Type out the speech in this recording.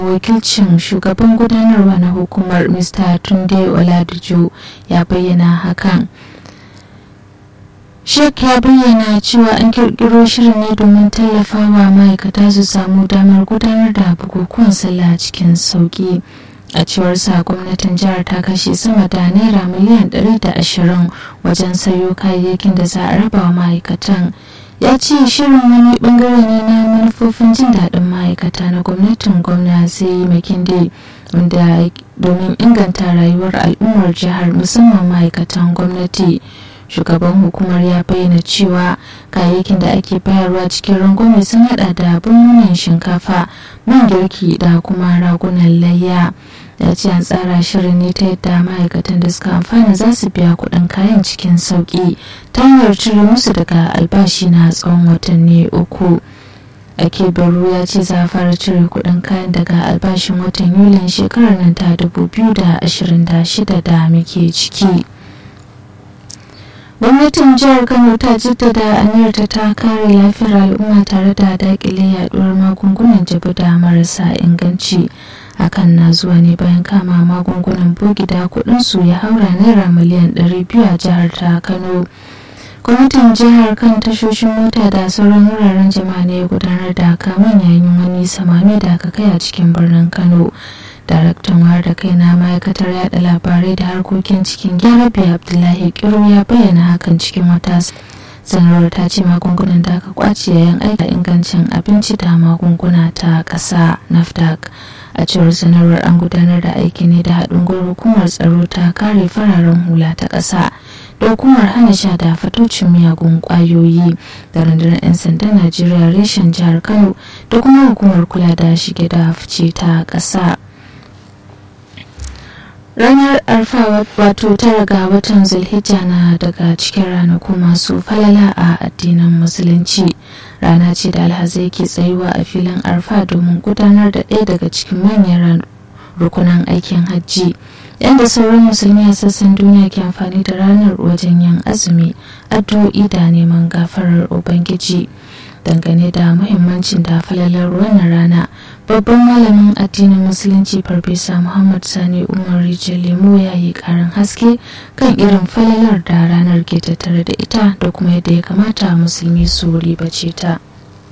wakilcin shugaban gudanarwa na hukumar mr tunde oladijo ya bayyana hakan Sheikh ya bayyana cewa an kirkiro shirin ne domin tallafawa ma'aikata su samu damar gudanar da bukukuwan sallah cikin sauki. A cewar sa gwamnatin jihar ta kashe sama da naira miliyan 120 wajen sayo kayayyakin da za a raba wa ma'aikatan. Ya ce shirin wani bangare ne na manufofin jin daɗin ma'aikata na gwamnatin gwamna sai makinde wanda domin inganta rayuwar al'ummar jihar musamman ma'aikatan gwamnati. shugaban hukumar ya bayyana cewa kayayyakin da ake bayarwa cikin rangwame sun hada da bununan shinkafa man girki da kuma ragunan layya ya ce an tsara shirin ne ta yadda ma'aikatan da suka amfana za su biya kuɗin kayan cikin sauƙi ta hanyar cire musu daga albashi na tsawon watanni uku ake baro ya ce za a fara cire kuɗin kayan daga albashin watan yulin shekarar nan ta 2026 da muke ciki. gwamnatin jihar kano ta jaddada aniyarta ta kare lafiyar al'umma tare da dakile yaduwar magungunan jabi da marasa inganci hakan na zuwa ne bayan kama magungunan bogida kudinsu ya haura naira miliyan 200 a jihar ta kano gwamnatin jihar kan tashoshin mota da sauran wuraren jama'a ne gudanar da kamun yayin wani samami da aka kai a cikin birnin kano daraktan wayar da kai na ma'aikatar yada labarai da harkokin cikin gyarabe abdullahi kiro ya bayyana hakan cikin wata sanarwar ta ce magungunan da aka kwace yayin aika ingancin abinci da magunguna ta ƙasa nafdac a cewar sanarwar an gudanar da aiki ne da haɗin gwiwar hukumar tsaro ta kare fararen hula ta ƙasa da hukumar hana sha da fatocin miyagun ƙwayoyi da rundunar 'yan sandan najeriya reshen jihar kano da kuma hukumar kula da shige da fice ta ƙasa ranar arfa wato tara ga watan zulhijja na daga cikin ranaku masu falala a addinin musulunci rana ce da alhazai ke tsayuwa a filin arfa domin gudanar da ɗaya daga cikin manyan rukunan aikin hajji yadda sauran musulmi a sassan duniya ke amfani da ranar wajen yin azumi addu'o'i da neman gafarar ubangiji dangane da muhimmancin da falalar wannan rana babban malamin addinin musulunci farfesa muhammad sani umar lemo ya yi karin haske kan irin falalar da ranar ke tattare da ita da kuma yadda ya kamata musulmi su ribace ta